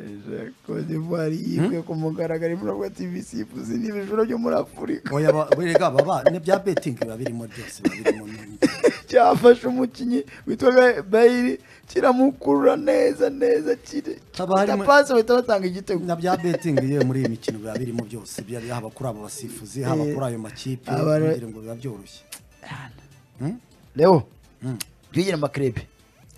la Côte d'Ivoire yibwe ku mugaragaro ibinogo TV sipuzi n'ibijoro byo muri Afurika oya ba- burega baba n'ibya betingi biba birimo byose biba birimo n'ibindi. cyafashe umukinnyi witwa Ba- Bayiri kiramukurura neza neza kire Haba harimo- pasi bahita batanga igitego na bya betingi yewe muri iyi mikino biba birimo byose biba haba kuri abo basifuzi haba Eh, kuri ayo makipe abara- kugira ngo biba byoroshye rero twigire amakrebe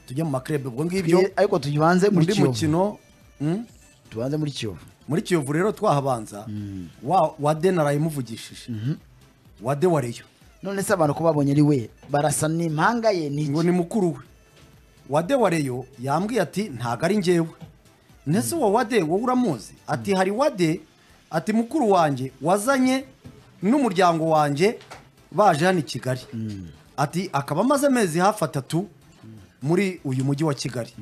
tujye mu makrebe ubwo ngibyo ariko tuyibanze muri undi Kiyovu mukino hmm? tubanze muri Kiyovu muri kiyovu rero twahabanza wa- wade narayimuvugishije wade wareyo none se abantu ko babonye ari we barasa n'impanga ye ni ngo iki ni mukuru we wade wareyo yambwiye ati ntabwo ari njyewe ndetse uwo wade wowe uramuzi ati hari wade ati mukuru wanjye wazanye n'umuryango wanjye baje hano i kigali ati akaba amaze amezi hafi atatu muri uyu mujyi wa kigali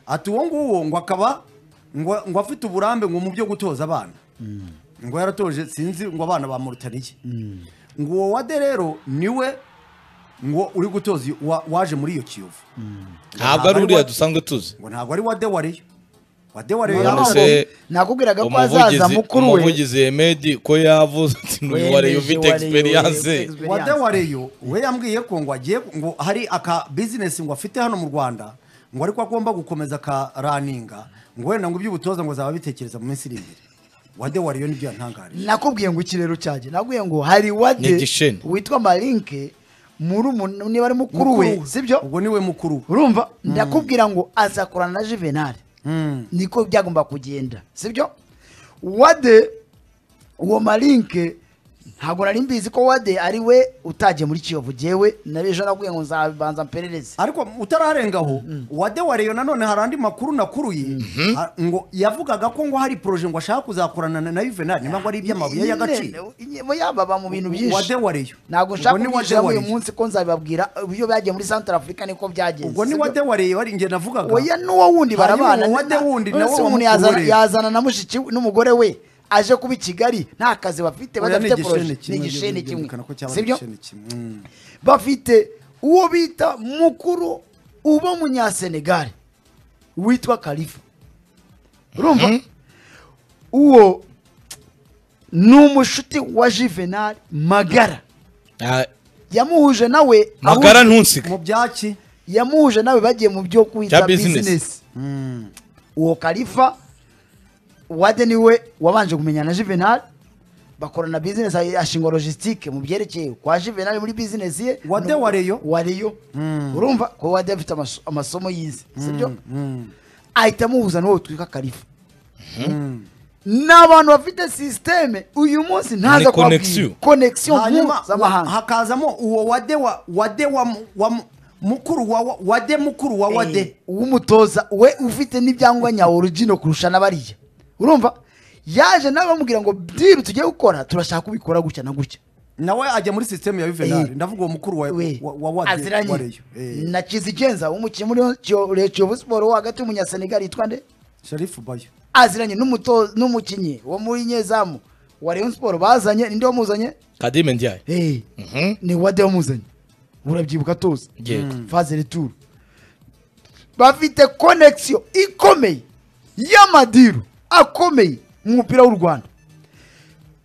ati uwo nguwo ngo akaba ngo ngo afite uburambe ngo mu byo gutoza abana ngo yaratoje sinzi ngo abana ba Mauritania ngo uwo wade rero niwe ngo uri gutoza iyo- wa- waje muri iyo kiyovu ntabwo ari uriya dusanzwe tuzi ngo ntabwo ari wade wareyo wade wareyo None None yabaye se nakubwiraga ko hazaza umuvugizi mukuru we umuvugizi Hemedi ko yavuze ati Wemeje n'uyu wareyo ufite wareyo, experience ufite experience. wade wareyo we yambwiye ko ngo agiye ngo hari aka bizinesi ngo afite hano mu rwanda ngo ariko agomba gukomeza akaraninga ngo wenda ngo iby'ubutoza ngo zaba bitekereza mu minsi iri imbere wade wareyo nibyo yantangarije nakubwiye ngo ikirero cyanjye nakubwiye ngo hari wade Ni igisheni. witwa marinke muri umuntu niba ari mukuru we sibyo ubwo niwe mukuru we urumva ndakubwira ngo azakorana na juvenal niko byagomba kugenda sibyo wade uwo marinke ntabwo nari mbizi ko wade ari we utagiye muri kiyovu jyewe nabejo nakubwiye ngo nzabanza mperereze ariko utararengaho wade wareyo nanone hari andi makuru nakuruye a- ngo yavugaga ko ngo hari poroje ngo ashaka kuzakorana na- na yuvenali niba ngo ari iby'amabuye y'agaciro Nyine, yaba ba mu bintu byinshi wade wareyo ntabwo nshaka Ubwo ni Wade kubwira uyu Wareyo. munsi ko nzabibabwira uburyo byagiye muri Central Africa niko byagenze ubwo ni sibyo? wade wareye wari njye navugaga oya n'uwo wundi Hanyuma barabana uwo wade wundi none nawe se wa umuntu mukuru yazana- we. yazana na mushiki we- n'umugore we aje kuba i kigali nta kazi bafite Oya, ni badafite igisheni poroje ni kimwe, igisheni byo- kimwe byerekana ko cyaba ari sibyo igisheni kimwe. Mm. bafite uwo bita mukuru uba munyasenegali witwa kalifa urumva uwo ni umushuti wa juvenal magara Ah, yamuhuje nawe magara ahuje- ntunsige mu byaki yamuhuje nawe bagiye mu byo kwita Cya business. business uwo kalifa wade niwe wabanje kumenya na juvenal bakorana business ashinga logistique mu byerekeye kwa juvenal muri business ye Wade No- wareyo. wareyo urumva ko wade afite amaso- amasomo yize sibyo ahita amuhuza n'uwo twika kalifa ni abantu bafite sisiteme uyu munsi ntaza Ni kubabwira connexion. connexion hanyuma nkuru z'amahanga wa- hakazamo uwo wade wa wade wa mu- wa mu- mukuru wa wa- wade mukuru wa Eh, wade w'umutoza we ufite n'ibyangombwa nyawo origino kurusha n'abariya urumva yaje nawe bamubwira ngo diri tugiye gukora turashaka kubikora gutya na gutya nawe ajya muri sisiteme ya Eh. yuvenali ndavuga uwo mukuru wa we wa- wa wade aziranye wareyo Eh. na kizigenza umukinnyi muri Kiyo- kiyovu siporo wo hagati w'umunyasenegali yitwa nde sharifu bayo aziranye n'umuto- n'umukinnyi wo muri nyezamu wa Rayon siporo bazanye ninde wamuzanye kadime ndiaye Eh, Mhm. ni wade wamuzanye urabyibuka tuzi Yego. fazere turu bafite konegisiyo ikomeye y'amadiru akomeye mu mupira w'u rwanda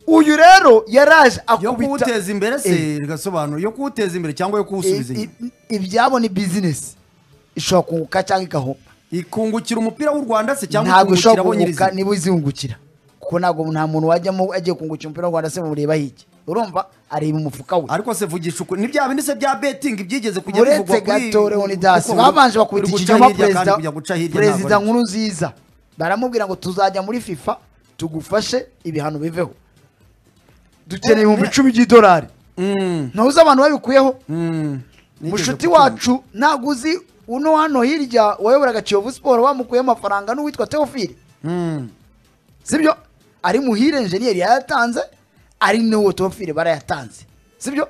uyu rero yaraje yo akubita kuwuteza imbere se rigasobanura yo kuwuteza imbere cyangwa yo kuwusubiza I- inyuma i- ibyabo ni bizinesi ishobora kunguka cyangwa igahomba ikungukira umupira w'u rwanda se cyangwa ntabwo ikungukira ishobora abo kunguka nyirizina niba izungukira kuko ntabwo nta muntu wajyamo agiye kungukira umupira w'u rwanda se mureba hirya urumva areba umufuka we ariko se vugisha ukuri ni bya bindi se bya betingi byigeze kujya uretse gato leonidas babanje bakubita ikinyoma perezida perezida nkuru nziza baramubwira ngo tuzajya muri fifa tugufashe ibihano biveho dukeneye ibihumbi icumi by'idolari ntuzi abantu babikuyeho mushuti wacu ntabwo uzi uno hano hirya wayoboraga kiyovu siporo bamukuyeho amafaranga n'uwitwa teofile sibyo ari muhire enjeniyeri yayatanze ari n'uwo teofile barayatanze sibyo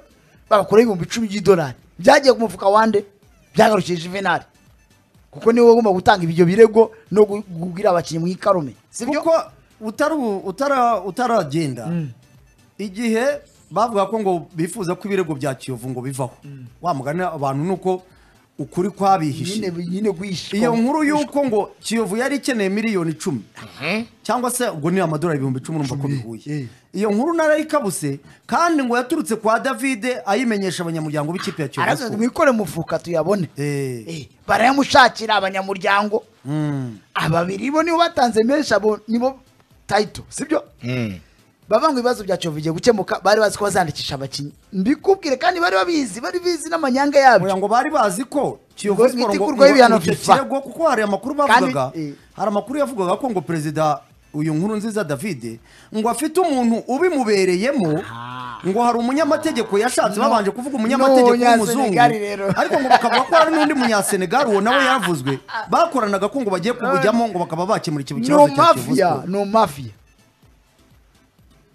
bagakora ibihumbi icumi by'idolari byagiye ku mufuka wande byagarukiye juvenali kuko niwe ugomba gutanga ibyo birego no gu- kubwira abakinnyi mu ikarume sibyo kuko utari utara utaragenda igihe bavuga ko ngo bifuza ko ibirego bya kiyovu ngo bivaho wa mugani abantu nuko ukuri kwabihishe nyine nyine guhisha iyo nkuru y'uko ngo kiyovu yari ikeneye miliyoni icumi cyangwa se ubwo ni amadolari ibihumbi icumi urumva ko bihuye eh. iyo nkuru narayikabuse kandi ngo yaturutse kwa davide ayimenyesha abanyamuryango b'ikipe ya kiyovu aravuze Sport. mwikore mufuka tuyabone Eh. Eh, barayamushakira abanyamuryango Mm. ababiri bo nibo batanze menshi abo nibo tayito sibyo Mm. bavuga ngo ibibazo bya Kiyovu bigiye gukemuka bari bazi ko bazandikisha abakinnyi mbikubwire kandi bari babizi bari bizi n'amanyanga yabyo Oya ngo bari bazi ko Ngo kiyovu Sport ngo- itegurwaho ibihano ngo icyo FIFA. kirego kuko hari amakuru Kandi- bavugaga eh. hari amakuru yavugaga ko ngo perezida uyu nkuru nziza David ngo afite umuntu ubimubereyemo ngo hari umunyamategeko yashatse babanje kuvuga umunyamategeko w'umuzungu Umunyasenegali rero. ariko ngo bakavuga ko hari n'undi munyasenegali uwo nawe yavuzwe bakoranaga ko ngo bagiye kubujyamo ngo bakaba bakemura ikintu ni kibazo cya Kiyovu umafiya Sport. ni umafiya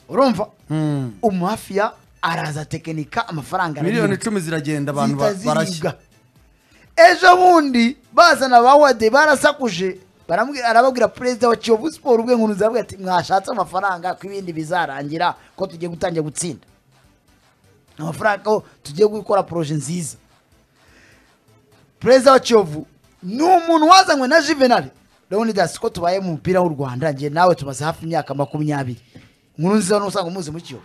urumva Mm. umafiya araza tekinika amafaranga miliyoni araribwa. icumi ziragenda abantu ba- Zihita barashya ziribwa. ejo bundi bazana ba wade barasakuje baramubwira- arababwira perezida wa kiyovu siporo ubwe nkuru zabwe ati mwashatse amafaranga ko ibindi bizarangira ko tugiye gutangira gutsinda amafaranga ko tugiye gukora poroje nziza perezida wa kiyovu ni umuntu wazanywe na juvenal leonidas ko tubaye mu mupira w'u rwanda njye nawe tumaze hafi imyaka makumyabiri nkuru nziza n'usanga umuzi mu kiyovu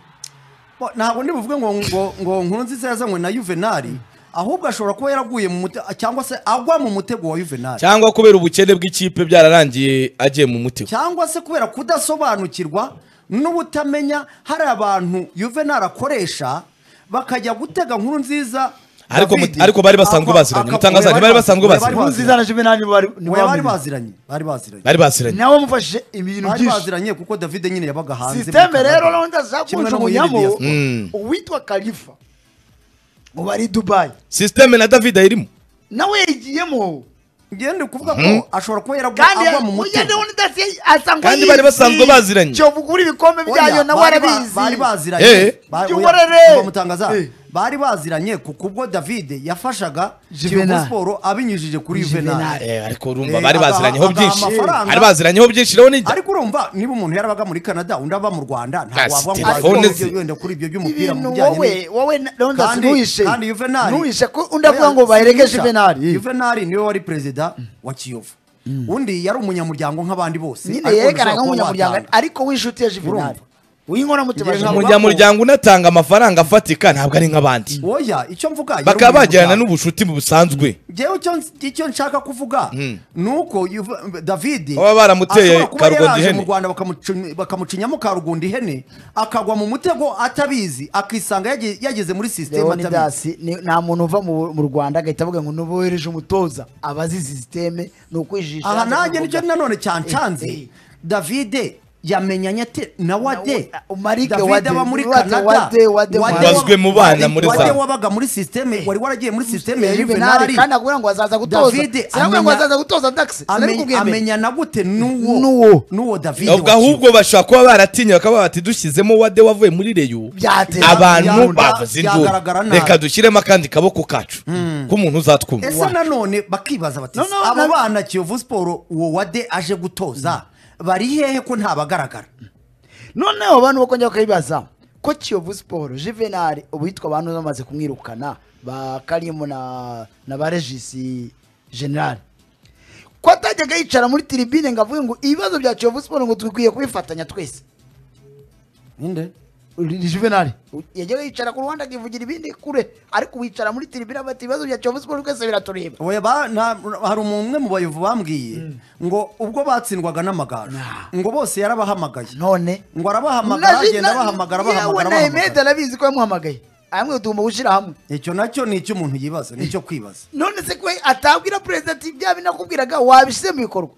Bo, ntabwo ndi buvuge ngo ngo ngo nkuru nziza yazanywe na Juvenali ahubwo ashobora kuba yaraguye mu mute cyangwa se agwa mu mutego wa Juvenali cyangwa kubera ubukene bw'ikipe byararangiye agiye mu mutego cyangwa se kubera kudasobanukirwa n'ubutamenya hari abantu Juvenali akoresha bakajya gutega nkuru nziza Ariko David, mu- ariko bari basanzwe aka- baziranye, aka- mutangaza, oya, bari basanzwe oya, baziranye. bari nkuru nziza na juvenal nibo bari nibo oya, bari bamenyekanye. baziranye bari baziranye bari basiranye nawe wamufashije ibintu bari byinshi baziranye kuko David nyine yabaga hanze muri sisiteme Canada. rero rero ndashaka Kimwe no mu yindi kujugunyamo diaspora. Mm. uwitwa kalifa ubu ari dubayi sisiteme na david ayirimo nawe yigiyemo Ngiye ndi kuvuga ko ashobora kuba yaragu- kandi agwa mu mugende mutego w'unidasi asanga Kandi bari basanzwe baziranye. cyo bugura ibikombe byayo Oya, nawe bari ba- arabizi bari Eh. baziranye Ba- Jya oya, uhorere. umva mutangaza Eh. bari baziranye kuko ubwo david yafashaga Juvenal. kiyovu siporo abinyujije kuri Juvenal. juvenal Eh, ariko urumva Eh, bari agaha- baziranyeho agaha byinshi amafaranga. bari baziranyeho byinshi rero nijya ariko urumva niba umuntu yarabaga muri canada undi aba mu rwanda Yes, ntabwo wavuga ngo telefone wagira ngo ze. wenda kuri ibyo by'umupira mu ibintu bijyanye wowe wowe leonidas Kandi- ntuhishe kandi Juvenal- ntuhishe ko undi avuga Oya, ngo bahereke simuhisha. juvenali Juvenal niwe wari perezida wa kiyovu undi yari umunyamuryango nk'abandi bose nyine ariko yerekana ushobora kuba nk'umunyamuryango watanga. ariko w'inshuti ya juvenali Urumva. w'inkoramutima Ngiye ya nka- Juvenal. umunyamuryango unatanga amafaranga afatika ntabwo ari nk'abandi oya icyo mvuga yari bakaba bagirana umunyamuryango. n'ubucuti busanzwe Jewe icyo icyo nshaka kuvuga nuko Juve- David Baba baramuteye ashobora kuba karugundi yaraje ihene. mu Rwanda bakamuci- bakamucinyamo karugundi ihene akagwa mu mutego atabizi akisanga yage- yageze muri sisiteme atabizi leonidas ni- nta muntu uva mu mu rwanda agahita avuga ngo nubohereje umutoza abazi sisiteme ni ukwijijisha aha nanjye kuvuga. nicyo nanone Eh, eh. cyancanze David yamenyanye ate na wade Na- Marike David Wade. aba muri Wade, Canada Wade, Wade, Wade Wade. Wazwe mu bana Wade- muri Wade za- wabaga muri sisiteme wari waragiye muri sisiteme ya Juvenal Juvenali kandi akubwira ngo azaza gutoza David sinakubwira ngo amenya- azaza gutoza dax Ame- amenyana gute n'uwo N'uwo. n'uwo David ubwo wa Kiyovu. ahubwo bashobora kuba baratinye bakaba bati dushyizemo wade wavuye muri reyo Byatera- abantu byagura- bavuze induru byagaragara nabi. reka dushyiremo akandi kaboko kacu k'umuntu uzatwumva ese nanone bakibaza bati No, no, abo no. bana kiyovu siporo uwo wade aje gutoza bari hehe ko ntabagaragara noneho abantu bakongera bakabibaza ko kiyovu siporo juvenal ubu yitwa abantu bamaze kumwirukana ba karimu na na ba regisi general ko atajyaga yicara muri tiribine ngo avuge ngo ibibazo bya kiyovu siporo ngo twikwiye kubifatanya twese ninde juvenal yajyaga yicara ku ruhande akivugira ibindi kure ariko wicara muri tiribine bati ibibazo bya kiyovu siporo twese biratureba Oya, ba- na- hari umwe mu bayovu bambwiye ngo ubwo batsindwaga n'amagaju Nah. ngo bose yarabahamagaye none ngo arabahamagara Naje- agenda na- abahamagara yewe abahamagara na Ahmed abahamagara arabizi ko yamuhamagaye amwe tugomba gushyira hamwe icyo nacyo ni icyo umuntu yibaza ni icyo kwibaza none se ko atabwira perezida ati bya binakubwiraga wabishyize mu bikorwa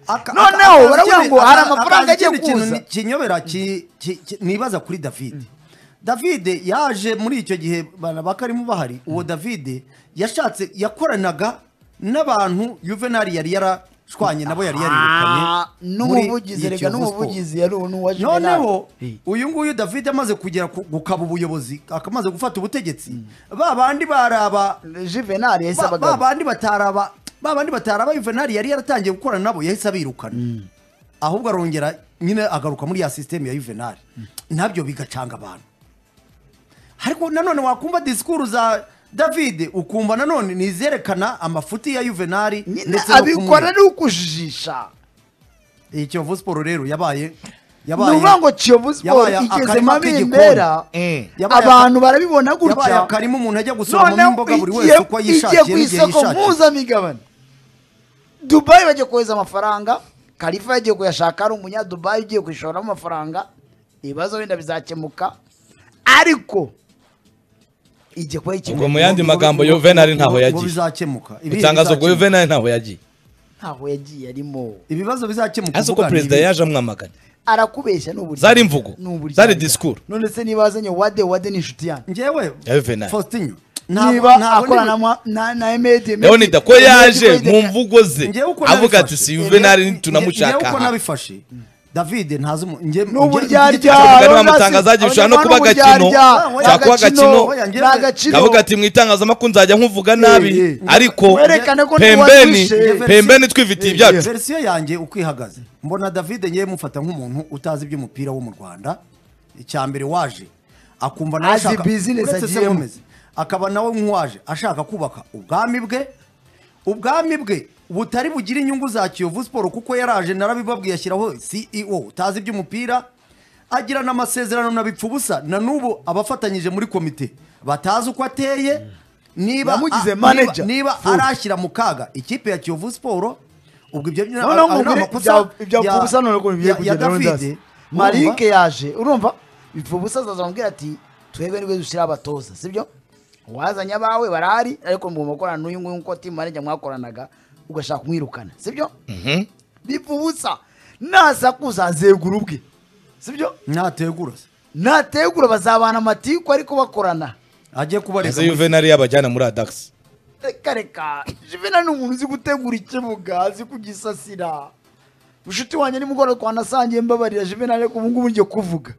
Aka- Noneho, aka- akaza baravuga ikindi- ngo hari aka- amafaranga akaza agiye ikindi kintu kuza. ni- kinyobera ki- ki- ki- nibaza kuri david david yaje muri icyo gihe bana bakarimo bahari uwo david yashatse yakoranaga n'abantu juvenali yari yarashwanye nabo yari yarirukanye Ah, muri n'umuvugizi iyi reka Kiyovu n'umuvugizi yari n'uwa Sport. Juvenal. noneho Eh, uyu nguyu david amaze kugera ku- gukaba ubuyobozi akamaze gufata ubutegetsi ba bandi baraba Juvenal yahise ba- ba abagana bandi bataraba ba bandi bataraba Juvenal yari yaratangiye gukorana nabo yahise abirukana ahubwo arongera nyine agaruka muri ya sisiteme ya Juvenal nabyo bigacanga abantu ariko nanone wakumva disikuru za david ukumva nanone nizerekana amafuti ya juvenali nyine abikora ari ukujijisha iyi kiyovu siporo rero yabaye ni yabaye ukuvuga ngo kiyovu siporo yabaye igeze akarima mu k'igikoni. bimera Eh. Yabaye aka- abantu barabibona yabaye gutya akarima umuntu ajya gusoromamo noneho imboga buri wese igiye uko igiye yishakiye ku n'igihe isoko yishakiye mpuzamigabane dubayi bagiye kohereza amafaranga kalifa yagiye kuyashaka ari umunyadubayi ugiye kuyishoramo amafaranga ibibazo wenda bizakemuka ariko igiye kuba ubwo mu ikigo yandi Ngo- magambo ngo- Yuvenali ngo- ntaho ngo yagiye bizakemuka Ibi itangazo ubwo bizakemuka. Juvenal ntaho yagiye ntaho yagiye arimo ibibazo bizakemuka ese uko uvuga ni perezida ibi. yaje amwamagana arakubeshya ni uburyo Zari imvugo. Zari disikuru. none se niba azanye wade wade ni inshuti yanjye njyewe Ya Juvenal. faustin niba akorana mwa- na na emedi leonida ko yaje mu mvugo ze Njyewe uko avuga ati nabifashe. si Juvenal njyewe tunamushaka uko aha." nabifashe david ntazi umu- njye- njye- n'uburyaryaro Abagani bamutangazaje bishobora no kuba agakino, kuba agakino, kavuga agakino ati mu itangazamakuru nzajya nkuvuga nabi eh. ariko Werekane ko pembeni ntiwazishe. pembeni twifitiye ibyacu verisiyo yanjye uko ihagaze mbona david ngewe mufata nk'umuntu utazi iby'umupira wo mu rwanda icya mbere waje akumva nawe Azi ashaka business uretse se agiyemo. Gomez, akaba nawe nk'uwaje ashaka kubaka ubwami bwe ubwami bwe butari bugire inyungu za kiyovu siporo kuko yaraje narabibabwiye ashyiraho ceo utazi iby'umupira agirana amasezerano na bipfa ubusa na n'ubu abafatanyije muri komite batazi uko ateye niba Yamugize a- manager. niba, niba arashyira mu kaga ikipe ya kiyovu siporo ubwo ibyo noneho ngo ubire- ibya- ibya Mfubusa noneho ko bigiye kugenda no ndazi. marike yaje urumva bipfubusa azamubwira ati twebwe nibwo dushyiraho abatoza sibyo wazanye abawe barahari ariko mugomba gukorana n'uyu nguyu nk'uko timu manager mwakoranaga ugashaka kumwirukana sibyo bipfubusa nasakuza azegura ubwe sibyo ntategura se nategura bazabana amatiku ariko bakorana ajye kubareka ese Juvenal yabajyana muri adax reka reka jivena ni umuntu uzi gutegura ikibuga azi kugisasira bushiti wanjye nimugoroba twanasangiye mbabarira jivena ariko ubu ngubu ngiye kuvuga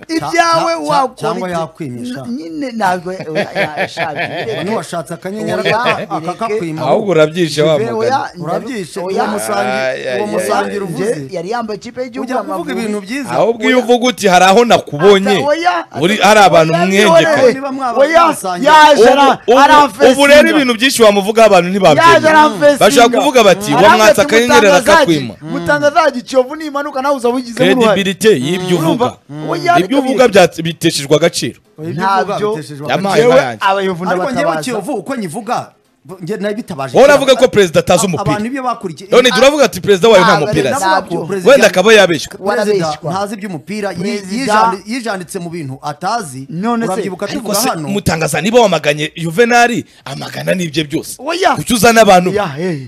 ibyawe cya- wakora cyangwa iki? yakwimisha. N- nyine ntabwo yashabye ntiwashatse akanyenyeri Oya, aka- aka bireke. kakwima ahubwo urabyishe wa mugani urabyishe uwo musangi- Ay, uwo ay, musangira uvuze yari yambaye ikipe y'igihugu ujya kuvuga ibintu y'Amavubi. byiza ahubwo iyo uvuga uti hari aho nakubonye Ata- oya, uri ata- hari abantu oya, mwengeka niwe. Niba mwaba Oya, mwasangiye. yaje Ubu- ara- ubu- aramfesinga. ubu rero ibintu byinshi wamuvugaho abantu yaje ntibabyemera aramfesinga bashaka kuvuga bati uwo mwatsi akanyenyeri arakakwima mutangazaji kiyovu nimanuka nawe uza wigizemo uruhare kredibilite y'ibyo uvuga Urumva? Oya, ibyo reka uvuga bireke. byats- biteshejwe agaciro Oya, ibyo Ntabyo. uvuga biteshejwe Yamaye agakiza. Jewe yewe abayanze. abayovu ariko njyewe ndabatabaza kiyovu uko nyivuga njye nabitabaje wowe uravuga ko perezida atazi abantu umupira ibyo bakurikiye none uravuga ati perezida wayo nta Ntabwo mupira ari azi nabyo. Perezida- wenda akaba yabeshywe perezida Warabeshywa. ntazi iby'umupira yi- Perezida- yijandi- yijanditse mu bintu atazi None se, urabyibuka ariko tuvuga se hano mutangaza niba wamaganye juvenali amagana n'ibye byose Oya. kuki uzana abantu Ya, hey.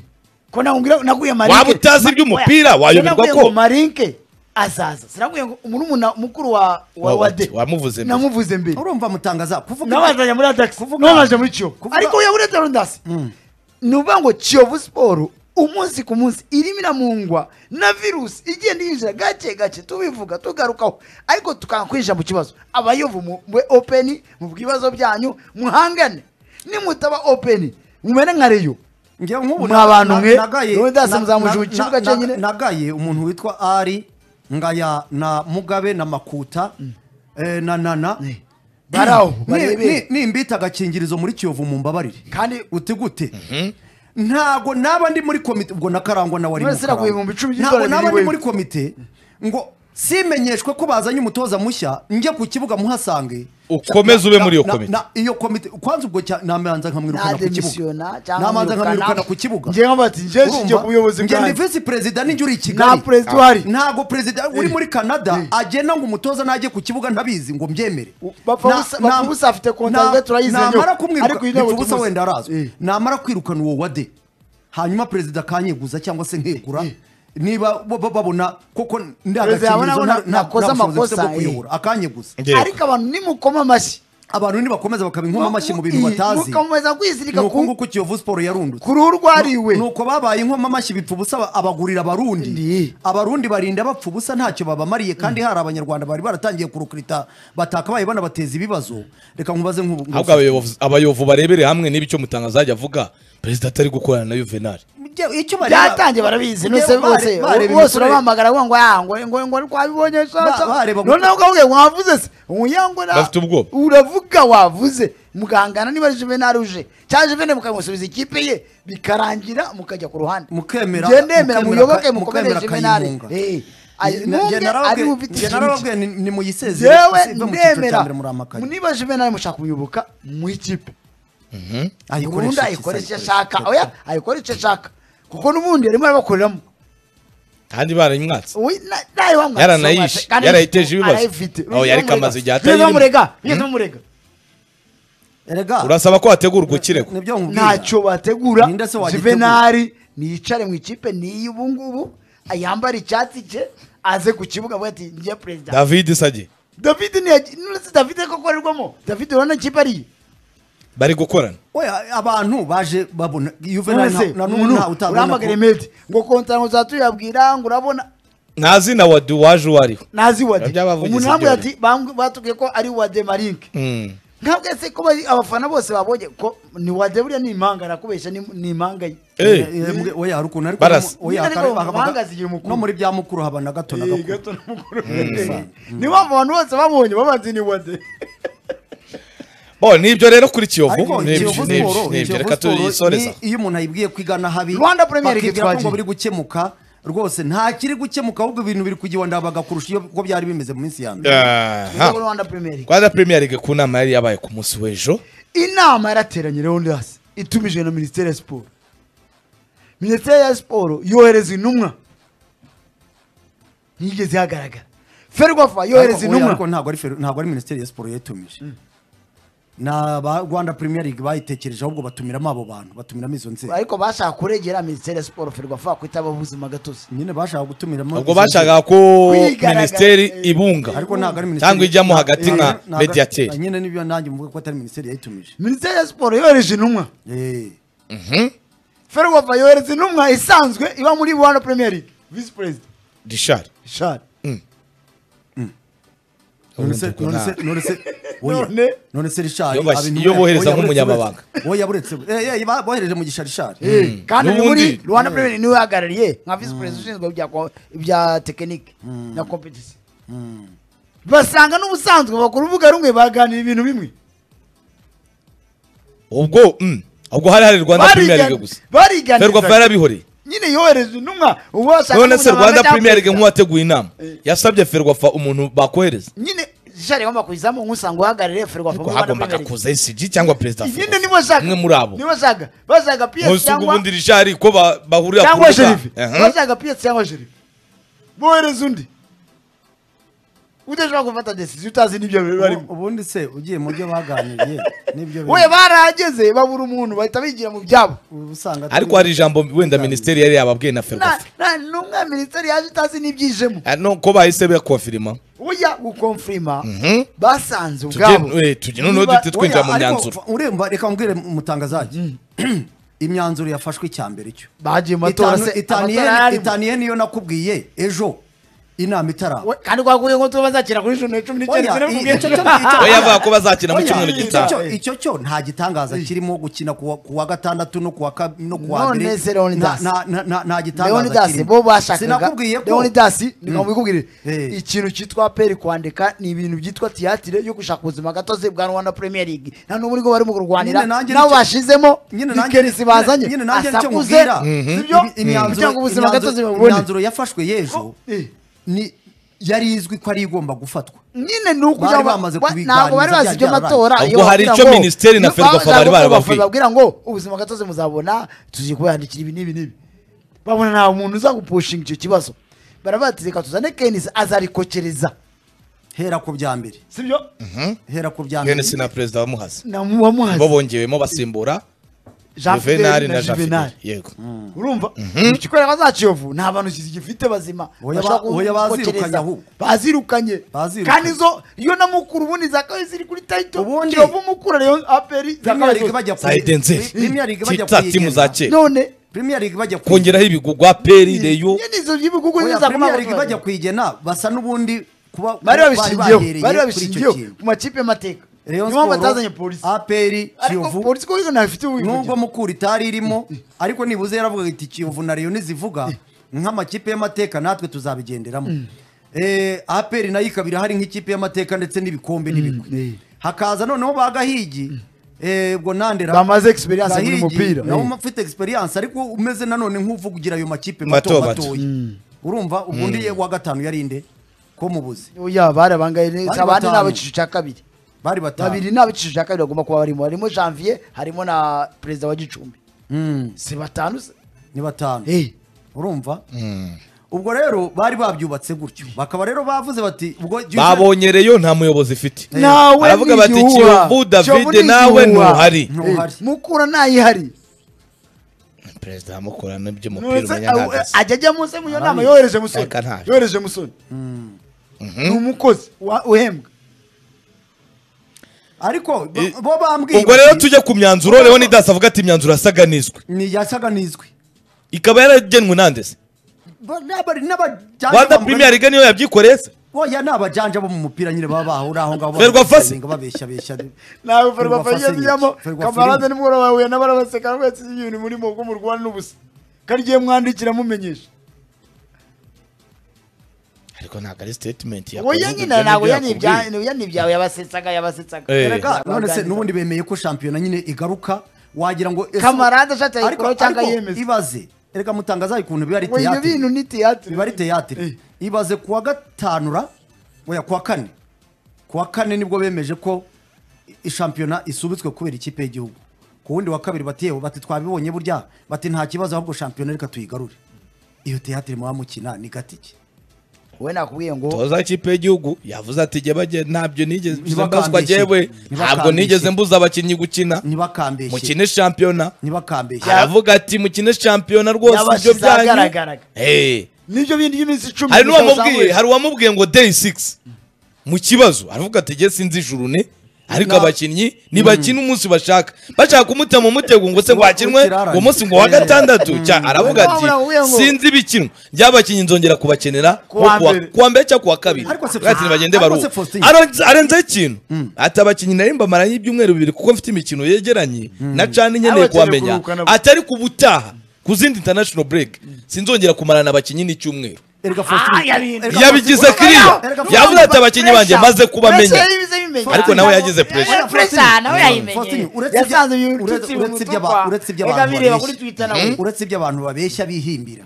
ko nakubwira naguye marike Waba utazi Ma- iby'umupira, oya, wayoberwa sinakubwiye ko- ngo marike azaza sinaguye ngo murumuna mukuru wa wa Wa- wa- wade wamuvuze mbere. namuvuze mbere urumva mutangaza kuvuga nabazanye muri ataxi Kuvuga- nabaje muri kiyovu Kuvuga- ariko uya muri tarondasi ni ukuvuga ngo kiyovu siporo umunsi ku munsi irimo iramungwa na virusi igenda yinjira gake gake tubivuga tugarukaho ariko tukanga kwinjira mu kibazo abayovu mube openi mu bwibazo byanyu muhangane nimutaba openi mumere nka reyo Njyewe Mwa nk'ubu na- bantu na- mwe, nagaye- wowe ndasamuzamuje na- mu kibuga na- cyenyine. na- nagaye umuntu witwa ari ngaya na mugabe na makuta eh, na nana Ne. Bari aho, barebere. nimbita agakingirizo muri kiyovu mu mbabarire kandi uti gute ntago naba ndi muri komite ubwo na karangwa nawe ari None mu se naguye ibihumbi Karangwa. icumi ntago by'idolari naba biri ndi wewe. muri komite ngo simenyeshwe ko bazanye umutoza mushya njye ku kibuga muhasange Ukomeze ube Na- muri iyo na- komite. na- iyo komite kwanza ubwo cya- namanza nkamwirukana nta ku kibuga demisiyona cyangwa namanza nkamwirukana ku kibuga njyewe nkaba ati njyewe nshingiye ku buyobozi njye ni bwanjye visi perezida ninjye uri i nta kigali perezida uhari ntago perezida uri muri canada Eh. agenda ngo umutoza najye ku kibuga ntabizi ngo mbyemere U- bapfa Na- busa- na- bapfa busa afite contact na- rwe turayizi namara rero. kumwiruka Ariko iyi ntabwo bipfa ubusa tumuzi. wenda arazwi Eh. namara kwirukana uwo wade hanyuma perezida akanyeguza cyangwa se nkegura niba bo- bo- babona koko Perezida yabona ndagakingirizo ko nta- na- nta- nakoze nta bushobozi bwo amakosa, eh. kuyobora akanyeguza Njyewe. ariko abantu nimukoma amashyi abantu nibakomeza bakaba inkoma amashyi mu bintu batazi mukomeza kwizirika ni uko ku- nguko kiyovu siporo yarundutse ku ruhu rwariwe nuko babaye inkomamashyi amashyi bipfa ubusa abagurira abarundi Ndi. abarundi barinda bapfa ubusa ntacyo babamariye kandi hari abanyarwanda bari baratangiye kurukurita batakabaye banabateza ibibazo reka nkubaze nk'ubu ahubwo abayobozi- abayovu barebere hamwe n'ibyo mutangazaje avuga perezida atari gukorana na yuvenali icyo bareba- byatangiye barabizi Bareba- nose rwose bareba bose imikorere- urabahamagara ngo ngo ah, ngo ngo ngo twabibonye sasa Ba- bareba- noneho ukavuga ngo wavuze se uyango na Bafite ubwoba. uravuga wavuze mugangana niba juvenal uje cyangwa juvenal mukamusubiza ikipe ye bikarangira mukajya ku ruhande Mukemera- Njye ndemera mukemera muyoboke ka- mukomerere mukemera juvenal Kayihunga. Eh, Nge- ay- nge- ntunge narababwiye- ari bufite nge ikintu cye. narababwiye ni- nimuyisezere jewe ive mu cyiciro cya ndemera mbere muri amakaye niba juvenal mushaka kumuyoboka mu ikipe Ayikoreshe ubundi iki se, ayikoresha ayikoreshe ashaka iki? oya ayikora icyo ashaka kuko n'ubundi yarimo arabakoreramo kandi barayimwatse Uy, na- nawe wamwatse, Yaranayishe, wamwatse. Kandi yarayiteje ibibazo. arayifite. Aho yari kamaze igihe Wigeze atayirimo. bamurega wigeze bamurega erega urasaba ko hategurwa ikirego nibyo nkubwira ntacyo bategura Ninde se wagitegura? juvenali niyicare mu ikipe n'iyi ubu ngubu yambara icyatsi cye aze ku kibuga avuga ati njye perezida david sage david ntiyagi- nuretse david ko akorerwamo david urabona ikipe ariye bari gukorana oya abantu baje babona juvenal none na umuntu n'ubu ntawe utabona urahamagara ko medi ngo kontara ngo uzatuyabwira ngo urabona nta zina wa duwaje uwo ariwe nazi wadi Biba byabavugizi umuntu arambwira byonyine. ati "Bambwi- batubwiye ko ari wade marinke Mm. ntabwo se ko bari- abafana bose babonye ko ni wade buriya ni impanga arakubeshya ni ni impanga ye Eh, Eh, eh, mbwe- oya ariko nari Barasa. oya Nyine kare- ariko bakavuga- amahanga zigira umukuru. no muri bya mukuru haba na gato na gakuru ni mpamvu abantu bose babonye babanze ni wade bo nibyo rero kuri kiyovu ariko nibyo Kiyovu nibyo Sport- nibyo Kiyovu reka Sport tuyisoreza ni- iyo umuntu ayibwiye kwigana habi Rwanda Premier League bakibwira ko ngo twagiye. biri gukemuka rwose nta kiri gukemuka ahubwo ibintu biri kugiwanda bagakurusha iyo uko byari bimeze mu minsi ya mbere Aha. Nibo rwanda premier League. rwanda premier league ku nama yari yabaye ku munsi w'ejo inama yarateranye rewondasi itumijwe na minisiteri ya siporo minisiteri ya siporo yohereza intumwa ntiyigeze ihagaragara ferwafa yohereza Ariko- oya, ariko intumwa ntabwo ari Fer- ntabwo ari minisiteri ya siporo yatumije ni aba rwanda premier league bayitekereje ahubwo batumiramo abo bantu batumiramo izo nzego ariko bashaka kuregera minisiteri ya siporo ferwafa ko itaba ubuzima gatozi nyine bashaka gutumiramo ubwo izo nzego. bashakaga ko Kwigaragaza- minisiteri ibunga ariko ntabwo ari minisiteri cyangwa ijyamo hagati nka ntabwo- ntabwo- mediateri nyine nibyo nanjye mvuga ko atari minisiteri yayitumije minisiteri ya siporo yohereje intumwa Eh. ferwafa yohereza intumwa isanzwe iba muri rwanda premier league visi perezida rishari shari none se none se none se oya. None? none se Richard Iyo bas- abintu- iyo bohereza oya, nk'umunyamabanga. buretse- oya buretse eh eh ba- bohereje mugisha Richard kandi ni N'ubundi- muri rwanda premier league niwe uhagarariye nka visi perezida ushinzwe ibya ko- ibya tekinike na kompetisi basanga n'ubusanzwe bakora urubuga rumwe baganira ibintu bimwe ubwo mm, ubwo hari hari rwanda premier Barigani- league gusa ferwafa bariganiza yarabihoreye nyine yohereza intumwa ubu bashaka none se n'umunyamabanga rwanda cyangwa premier league perezida. nk'uwateguye inama yasabye ferwafa umuntu bakohereza nyine jari agomba kuyizamo nk'usanga uhagarariye ferwafa muri ko rwanda hagombaga premier league kuza ecg cyangwa perezida nyine nibo ashaka umwe muri abo nibo ashaka bashaka piyesi nkusi cyangwa ubundi rishari ko ba- bahurira ku cyangwa rubuga sherifi Aha. bashaka piyesi cyangwa sherifi bohereza undi udashobora gufata desiziyo utazi n'ibyo biba Ubu- barimo ubundi se ugiye mu byo baganiriye nibyo we barahageze babura umuntu bahita bigira mu byabo usanga ariko hari ijambo wenda minisiteri yari yababwiye na ferwafa nta n'umwe minisiteri yaje utazi n'ibyijemo Ah, no, ko bahise bakofirima ujya gukomfirima Mhm. basanze Tujye- ubwabo eh, tujye noneho Niba- duhite twinjira mu myanzuro uremba reka mbwire mutangazaje imyanzuro yafashwe icyambere cyo bagiye mu matora se amatora yararimo. itaniye niyo nakubwiye ejo inama itaraba We, kandi kwakuye ngo tuba bazakira kuri ijana na cumi n'icyenda Oya, i- icyo cyo- sinabikubwiye. icyo- we yavuga ko bazakina mu Oya, cyumweru icyo- gitaha icyo- icyo cyo nta gitangaza kirimo gukina kuwa- kuwa gatandatu no kuwa kab- no kuwa None se Leonidas. Nta- nta- nta- nta gitangaza leonidas kirimo bo bashakaga sinakubwiye ko leonidas niko Mm. mbikubwire Eh. ikintu cyitwa peri kwandika ni ibintu byitwa tiyatire yo gushaka ubuzima gatozi bwa rwanda premier league nta n'ubu niko barimo kurwanira Nyine nanjye nabo nicyo- bashizemo nyine nanjye- nikerisi bazanye nyine nanjye nicyo asakuze nkubwira. sibyo Imi- imyanzuro- kugira ngo ubuzima imyanzuro- gatozi babone imyanzuro yafashwe y'ejo Eh. ni yari izwi ko ari igomba gufatwa nyine ni ukugira Bari ngo bamaze ba- kubiganiriza ntabwo bari bazi ibyo byararangiye. matora Ubwo iyo hari bababwira icyo ngo- ministeri na ni- Ferwafa bashaka bari ko Ferwafa barababwiye. babwira ngo ubuzima gatozi muzabona tugiye kubandikira ibi n'ibi n'ibi babona nta muntu uzagupushinga icyo kibazo barabatse reka tuzane kenisi azarikokereza hera ku bya mbere sibyo hera ku bya mbere mwene na perezida bamuhaze bo namuhazi bongewemo basimbura jean juvenali fidel na na jean juvenal fidel yego urumva ikikorera bazaciyovu nta bantu gifite bazima Oya ba- bashobora ku- oya bazirukanye gukokereza. ahubwo. bazirukanye Bazirukanye. kandi zo iyo na mukuru ubundi zakabaye ziri kuri tayito Ubundi- kiyovu mukuru ariyo aperi Premier zakabaye League zose. bajya ku- zahite nzeri Premier League bajya tita kuyigenga. timu za kera none Premier League bajya kuyigenga. kongeraho ibigugwa peri reyo nyine izo by'ibihugu Oya, ziza kuba Premier League bajya abaturage. kuyigena basa n'ubundi kuba bari bari babishingiyeho bahereye bari kuri icyo babishingiyeho kintu. ku makipe y'amateka Rayon Ni mpamvu Sport, atazanye polisi. APR ariko Kiyovu polisi kuko ntabwo ifite ubuyobozi nubwo mukura itari irimo ariko nibuze yaravuga iti kiyovu na leon zivuga nk'amakipe y'amateka natwe tuzabigenderamo Eh, aperi nayo ikaba irahari nk'ikipe y'amateka ndetse n'ibikombe n'ibigwi Mm. hakaza noneho ba gahigi eh, ubwo nandera bamaze experience muri Gahigi, mupira nawe Eh. ufite experience ariko umeze nanone nk'uvugira ayo makipe Mato, mato mato. matoya urumva ubwo undi wa gatanu yarinde ko mubuze oya bari abangaye neza Bari abandi ni batanu. ab'icyiciro cya kabiri bari batanu babiri ni ab'icyiciro cya kabiri bagomba kuba barimo harimo janvier harimo na perezida wa gicumbi Mm, si batanu se ni batanu Eh, urumva ubwo rero bari babyubatse gutyo bakaba rero bavuze bati ubwo Jose- babonye reyo nta muyobozi ifite nawe Aravuga bati, niyuha. Kiyovu, David, Kiyovu ni nawe niyuha. ntuhari. Ntuhari. Eh, mukura ntayihari perezida amukorana iby'umupira Ntuze- umenya awe- ntabwo ajya ajya munsi mu iyo nama Ntazi. yohereje musoni Reka ntazi. yohereje musoni ni umukozi wa- uhembwa ariko bo- Eh, bo bambwiye ubwo bati, rero tujya ku myanzuro leon dasi avuga ati imyanzuro yasaganizwe ni yasaganizwe ikaba yaragenwe nandese Ba- n'aba- n'abajanja rwanda bamugana- premier liga niyo yabyikoreye se oya ni abajanja bo mu mupira nyine baba bahura aho ngaho Ferwafasi. babesha- babeshya besha nawe ferwafa Ferwafa yiyaziyamo nyinshi. Ferwafa kamarade nyinshi. nimugoroba wahuye n'abarabaseka mwese ibintu muri mu bwo murwana n'ubusa karigiye mwandikira mumenyesha ariko ntabwo ari statement yakoze, oya ibyo nyina ni ntabwo ibyo yani ibya- yakubwiye. oya ni ibyawe yabasetsaga yabasetsaga Eh. Erega, none se Baganira. n'ubundi bemeye ko shampiyona nyine igaruka wagira ngo ese- kamarade ashaka ariko yayikuraho cyangwa ariko yemeza ibaze erega mutangaza ukuntu biba ari ngo ibyo teyatire bintu ni tiyatire biba ari teyatire ibaze kuwa gatanura oya kuwa kane kuwa kane nibwo bemeje ko i- shampiyona isubitswe kubera ikipe y'igihugu ku wundi wa kabiri bati yewe bati twabibonye burya bati nta kibazo ahubwo shampiyona reka tuyigarure iyo teyatire muba mukina ni gatike we nakubwiye ngo toza ikipe y'igihugu yavuze ati jye bagiye ntabyo nigeze mbaswa Ntibakambishe. jyewe ntabwo Ntibakambishe. nigeze mbuza abakinnyi gukina ntibakambeshye mukine shampiyona ntibakambeshye aravuga ati mukine shampiyona rwose ibyo yabashyize byanyu ahagaragaraga Eh. nibyo bindi by'iminsi icumi hari gusa n'uwamubwiye uzamuye. hari uwamubwiye ngo day 6 mu kibazo aravuga ati jye sinzi ijuru ne ariko Na- abakinnyi ntibakina umunsi bashaka bashaka kumutema umutego ngo se ngo Ngo hakinwe ukirarane. uwo munsi ngo wa gatandatu cya aravuga ati Wamubwiye ngo- sinzi ibikinwa ry'abakinnyi nzongera kubakenera Kuwa nko kuwa- mbere. kuwa mbere cyangwa kuwa kabiri Ariko se- Avuga ati nibagende ariko baruhuke." se Faustin- Arenze- arenzeho ikintu ati abakinnyi nari mbamaranye ibyumweru bibiri kuko mfite imikino yegeranye na cani nkeneye Abakeneye kuhamenya kuruhuka nabo. atari ku butaha ku zindi international break sinzongera kumarana abakinnyi n'icyumweru erega Ah, faustin yabihinduye. erega yabigize Faustin- kiriya Erega Faustin- yavuze ati abakinnyi banjye maze kubamenya Pressure yabize bimenya. Ariko nawe yagize pressure. Eh, pressure nawe yayimenye Faustin, uretse ibya- yasanze uyu uretse- nshuti uretse iby'aba- mutukwa. uretse iby'abantu Erega bireba babeshya. kuri Twitter nawe uretse ibyo abantu babeshya bihimbira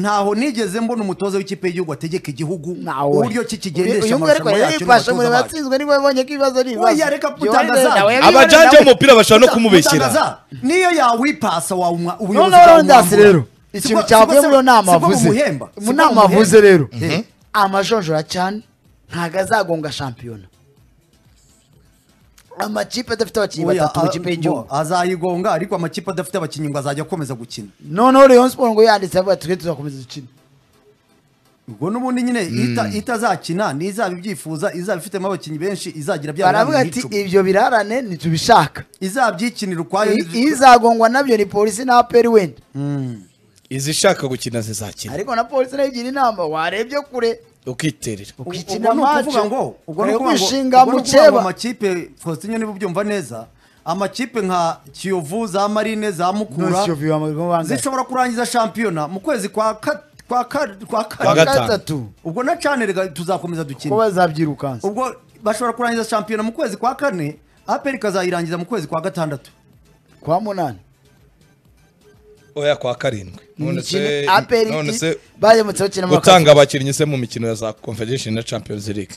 ntaho nigeze mbona umutoza w'ikipe y'igihugu ategeka igihugu Nawe. uburyo ki kigendesha Uyu nguyu ariko amarushanwa yacyo yarifashe mu n'abatoza bacu. batsinzwe nibo babonye ko ibibazo ari ibibazo. Oya, reka Yohani kutangaza. nawe yabibonaga. abajanja b'umupira bashobora no kumubeshyera Mutangaza, niyo yawipasa wawumwa ubuyobozi noneho bwawumwambura. Leonidas rero Siko- ikintu siko cyavuye se- muri iyo nama siko avuze bamuhemba, mu siko nama bamuhemba. avuze rero amajonjora cyane ntabwo azagonga shampiyona amakipe adafite abakinnyi Oya, batatu mu a- kipe y'igihugu ngo azayigonga ariko amakipe adafite abakinnyi ngo azajya akomeza gukina noneho Rayon Sport ngo yanditse avuga twe tuzakomeza dukine ubwo n'ubundi nyine ita- itazakina n'izaba ibyifuza izaba ifitemo abakinnyi benshi izagira bya baravuga biranga ati icumi. ibyo birarane ntitubishaka izabyikinira ukwayo I- izagongwa nabyo ni polisi na aperi wenda izishaka gukina zizakina ariko na polisi nayo igira inama warebye kure ukiterera ukikina ubwo ni ukuvuga mace ngo ubwo ni urebe ukuvuga ngo- kwishinga ubwo ni mu ukuvuga ngo cyeba amakipe Faustin niba ubyumva neza amakipe nka Kiyovu za Marine za Mukura None Kiyovu bamurimo bangahe? zishobora kurangiza shampiyona mu kwezi kwa ka- kwa ka- kwa Kwa kane gatanu. gatatu ubwo na cane rega tuzakomeza ko dukina bazabyirukansa ubwo bashobora kurangiza shampiyona mu kwezi kwa kane aperi ikazayirangiza mu kwezi kwa gatandatu kwa munani oya kwa karindwi none se Imikino- APR none iti- se baramutse bakina mu gutanga kazi. abakinnyi se mu mikino ya za confederation na champions league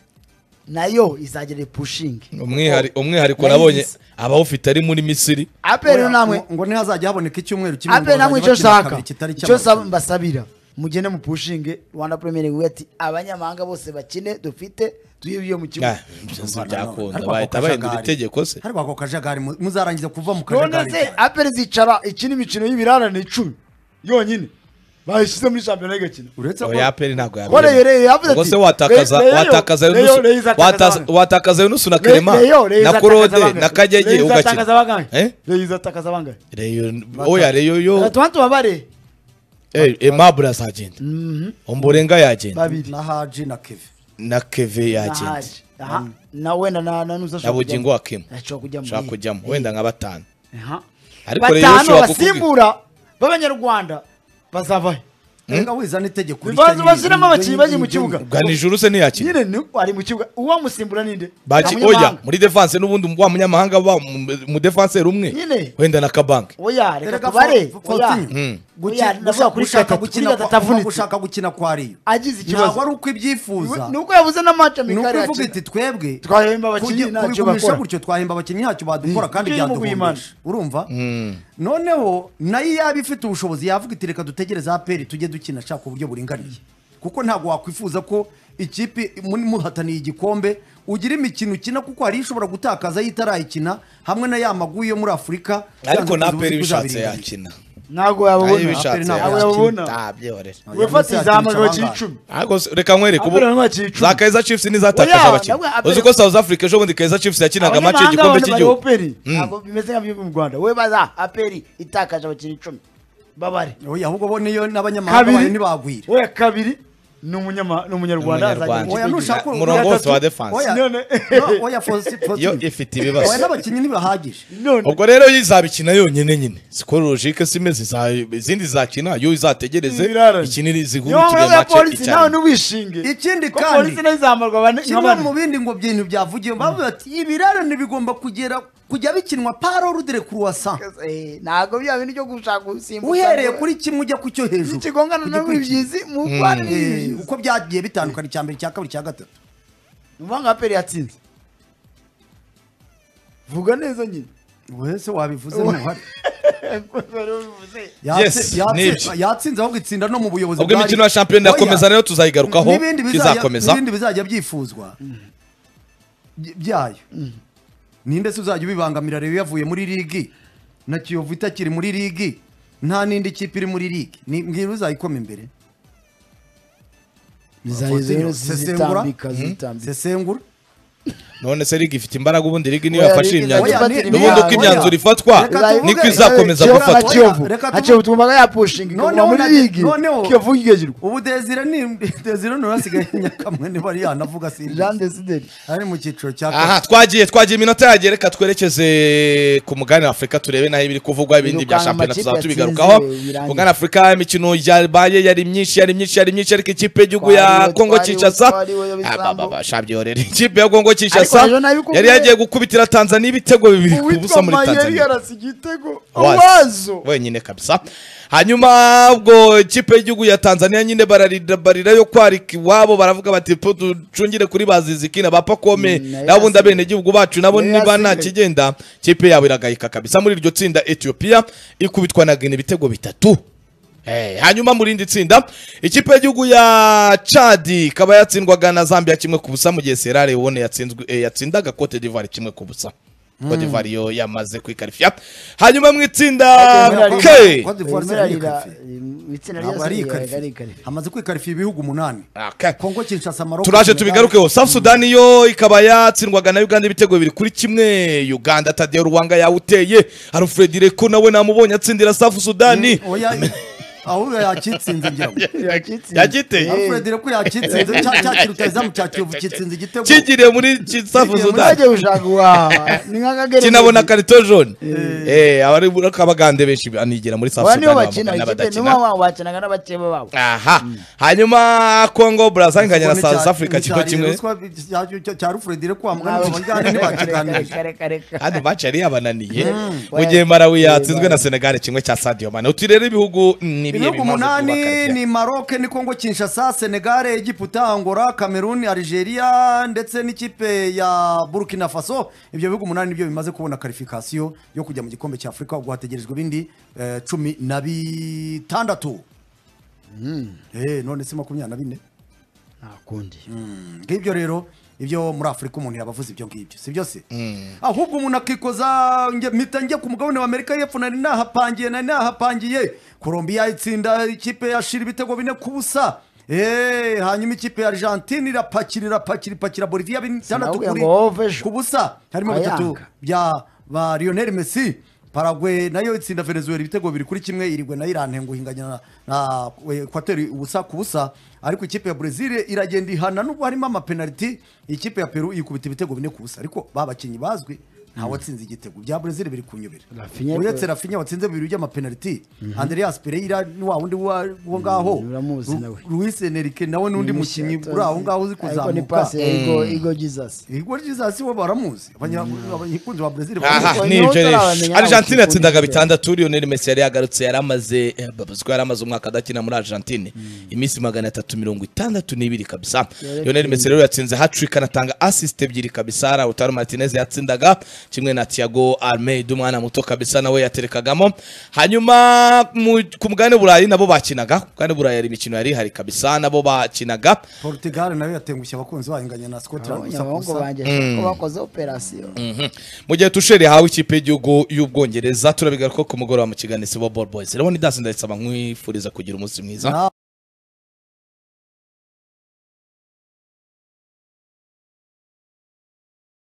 nayo izagira pushingi umwihari- umwihariko nabonye Yayigize. abawufite ari muri misiri aperi Oya, namwe ngo- ngo ntihazajya haboneka icyumweru kimwe ngo aperi namwe bazajya icyo bakina nshaka kabiri kitari icyo nsaba- cy'amarushanwa. mbasabira mugende mu pushinge rwanda premier league ati abanyamahanga bose bakine dufite tuyibye mu kibuga Ah, byose byakunda Ariko ako bahita bahindura kajagari- itegeko se ariko ako kajagari mu- muzarangiza kuva mu none kajagari se aperi zicara ikina imikino y'ibirarane icumi yonyine bayishyize muri shampiyona igakina uretse ko oya aperi ntabwo Kore Reyo yavuze ubwo ati, se watakaza Reyo- Reyo- watakaza Reyo- Yunusu- Reyo izatakaza watakaza- abana. watakaza yunusu na Re- karema Reyo, Reyo na izatakaza korode bangahe? na kagege Reyo izatakaza ugakina bangahe? Eh? Reyo izatakaza bangahe? Reyo oya reyo yo Tuba tubabare Eh, Aimable azagenda Ombolenga yagenda babiri na haji na keve na Keve na yagenda Haji. aha na wenda na na nusa na bugingo wa kimu ashobora kujya muri nshaka kujyamo wenda nka batanu aha ariko rero batanu ushobora kukubwira basimbura b'abanyarwanda bazava he rega wizana itegeko Bivanze bashyiramo abakinnyi bagiye mu kibuga. bwa nijoro se ntiyakira nyine ni ari mu kibuga uwamusimbura ni nde baki Nta oya munyamahanga. muri defense n'ubundi wa munyamahanga wa mu- mu defenseur umwe Nyine. wenda na kabanke oya reka Erega tubare fo- oya Faustin, oya guki- ndavuga gushaka- kuri gushaka gatatu kuri gukina gatatu kwa- avunitse gushaka gukina kwa ariyo agize ntabwo ikibazo ari uko ibyifuza ni uko yabuze na match ni amikari uko ivuga yakina iti twebwe twahemba abakinnyi kujya- ntacyo kubigumisha bakora gutyo twahemba abakinnyi ntacyo badukora kandi Tujye mu byaduhumesha urumva noneho nayo yaba ifite ubushobozi yavuga iti reka dutegereze aperi tujye dukina shaka uburyo buringaniye kuko ntabwo wakwifuza ko ikipe muri muhataniye igikombe ugira imikino ukina kuko hari ishobora gutakaza yo itarayikina hamwe na ya magu yo muri afurika ariko na uzi peri ko bishatse uzabiringaniye. yakina ntabwo ayo yababona Aperi bishatse ntabwo abo yakina yababona ntabyorera wefa izahamagawe cy'icumi ariko se- reka nkwereke ubu Aperi ntabwo yakicuma. za kaiza chiefs nizatakaza Oya, abakinnyi ntabwo Aperi- uzi ko south africa ejo bundi kaiza chiefs yakinaga amace y'igikombe cy'igihugu operi Mm. ntabwo bimeze nka bimwe mu rwanda we baza aperi itakaje abakinnyi icumi babare oya ahubwo bo niyo n'abanyamahanga bayo kabiri ntibagwira we kabiri ni umunyama- ni umunyarwanda Umunyarwanda. azagenda ikipe Oya, ntushaka y'igihugu. Murongo Iya wose wa gatatu. defense. Oya, None- no, oya Faustin, iyo Faustin. ifite oya ibibazo n'abakinnyi ntibahagije none ubwo rero yo izabikina yonyine nyine siko logike si imeze iza- izindi zakina yo izategereze Biraranye. ikinire niyo mpamvu zihurikire ya polisi mace nawe ntiwishinge Ikindi Ko kandi- polisi nayo izamarwa bane nka kimwe bane mu bindi ngo bintu byavugiwe bavuga ati ibirarane bigomba kugera kujya bikinwa parorudere kuruwasa Eh, ntabwo bya bintu byo gushaka gusimbuka uhereye kuri kimwe ujya ku cyo hejuru ikigongana Ku no mu gikurikira. byizi mu rwanda ni Eh, ibyizi uko byagiye bitandukana icya mbere icya kabiri icya gatatu ni ukuvuga ngo aperi yatsinze vuga neza nyine wese wabivuze ntuhari Yes, nibyo. yatsinze ahubwo itsinda no mu buyobozi ubwo bwari- imikino ya shampiyona Oya, irakomeza nayo tuzayigarukaho n'ibindi bizajya- izakomeza n'ibindi bizajya byifuzwa by- byayo ninde se uzajya ubibangamira rero yavuye muri ligi na kiyovu itakiri muri ligi nta n'indi kipe iri muri ligi Ni- mbwira uzayikoma imbere Faustin, sesengura sesengura none se liga ifite imbaraga ubundi liga niyo Oya, yafashe iyi liga myanzuro ifata n'ubundi uko imyanzuro. imyanzuro ifatwa Reka tuvuge- niko Reka- izakomeza Reka- gufatwa Reka- kiyovu Reka tuvuge- hakiyovu twumvaga yapushinga ikaguma Noneho muri na- ligi noneho- kiyovu kigejirwa ubu desire ni desire ni hasigaye nyakamwe niba ari yanavuga si jean desideri ari mu cyiciro cya kabiri. aha twagiye twagiye iminota yagiye reka twerekeze ku mugabane wa afurika turebe naho ibiri kuvugwa ibindi bya Birukanga shampiyona amakipe tuzaba yatsinze, tubigarukaho birangiye. mugabane wa afurika imikino yabaye yari myinshi yari myinshi yari myinshi ariko ikipe y'igihugu ya Twariwe, kongo twariwe, kinshasa twariwe, Bisambo. shabyorere ikipe ya kongo kinshasa nayo nabikubwiye. yari yagiye gukubitira tanzania ibitego bibiri ku busa uwitwa muri mayeri tanzania yarasa igitego Wazi. wazo wenyine kabisa hanyuma ubwo ikipe y'igihugu ya tanzania nyine bararida- barirayo kwarika iwabo baravuga bati po ducungire kuri baziziki na bapakome Mm, nayo n'abundi yasigaye. abenegihugu bacu nabo Nayo niba nta yasigaye. kigenda ikipe yabo iragayika kabisa muri iryo tsinda etiyopiya ikubitwa na gine ibitego bitatu Eh, hanyuma mu rindi tsinda ikipe y'igihugu ya chadi ikaba yatsindwaga na zambia kimwe ku busa mu gihe serare ubone yatsinzwe- eh, yatsindaga cote d'ivoire kimwe ku busa cote d'ivoire yo yamaze kwikarifiya hanyuma mu itsinda Yagenda k Cote Rimwe d'Ivoire si arira, yikarifiye. eh, itsinda Ntabwo ryose ari rigaragara ikarifiye hamaze kwikarifiya ibihugu umunani Okay. kongo kinshasa maroko turaje Senegal. tubigarukeho south sudan yo ikaba yatsindwaga na uganda ibitego bibiri kuri kimwe uganda tadeo ruwanga yawuteye alfred reko nawe namubonye atsindira south sudani oya ahubwo yakitsinze ngira ngo Yakitsinze. yagiteye Eh. alfred reko yakitsinze cya cya kirutazamu cya kiyovu kitsinze igitego kigiriye muri ki- south Kigiriye muri sudan ntibajye gushaka uwaha ni nk'akagere kinabona karito jaune eh abari bakabagande benshi banigira muri South aba nibo Sudan bakina bamwe ikipe nibo n'abadakina baba bakinaga n'abakeba babo aha hanyuma Congo Brazza inganya na South Africa kiko kimwe cya alfred reko bamugana ntibakiganirije reka reka kandi match yari yabananiye mu gihe Malawi yatsinzwe na Senegal kimwe cya Sadio Mane uti rero ibihugu ni bihe ibihugu bimaze umunani kubaka ni maroc ni kongo kinshasa senegal egiputa angola cameroon algeria ndetse n'ikipe ya burkina faso ibyo bihugu umunani nibyo bimaze kubona karifikasiyo yo kujya mu gikombe cya afurika ubwo hategerejwe ibindi eh, cumi na bitandatu Eh, none si makumyabiri na bine ntakundi ngibyo rero ibyo muri afurika umuntu yabavuze ibyo ngibyo si byo se ahubwo umuntu akikoza nge- mpita njya ku mugabane w'amerika y'epfo nari nahapangiye nari nahapangiye colombia itsinda ikipe yashira ibitego bine ku busa Eh, hanyuma ikipe ya argentine irapakira irapakira ipakira bolivia bitandatu Sinakubwiye kuri ngo wove ejo. ku busa harimo Ayanga. bitatu bya ba lionel messi paragwe nayo itsinda venezuela ibitego biri kuri kimwe irigwe nayo irantenguha inganya na ekwateri ubusa ku busa ariko ikipe ya brezil iragenda ihana n'ubwo harimo amapenaliti ikipe ya peru ikubita ibitego bine ku busa ariko babakinnyi bazwi ntawe watsinze igitego bya brezil biri kunyobera Rafinha- uretse rafinya watsinze bibiri by'amapenaliti andreas pereira ni wa wundi wa- wo ngaho uramuzi nawe. luis enrique nawe n'undi mukinnyi uri aho ngaho uzi ariko ni kuzamuka pasi ya Igo- Igo Jesus igwa ry'iza si bo baramuzi abanya- abakunzi ba brezil aha Niho ni ibyo rero utaramenya argentine abakinnyi yatsindaga uko bitandatu lionel messi yari yagarutse yari amaze eh, babuzwa yari amaze umwaka adakina muri argentine iminsi magana atatu mirongo itandatu n'ibiri kabisa lionel messi rero yatsinze hatrick anatanga assist ebyiri kabisa lautaro martinez yatsindaga kimwe na tiago almeida umwana muto kabisa nawe yaterekagamo hanyuma mu- ku mugabane burayi nabo bakinaga ku mugabane burayi hari imikino yari ihari kabisa nabo bakinaga portugal nayo yatengushye abakunzi bayo inganya na scotland gusa ku abahungu busa. banjye ko bakoze operasiyo Mhm. mu gihe tusheri hawe ikipe y'igihugu y'ubwongereza turabigaruka ko ku mugoroba mu kiganiro isibo ball boys rero ni dasinda ndayisaba nkwifuriza kugira umunsi mwiza Na-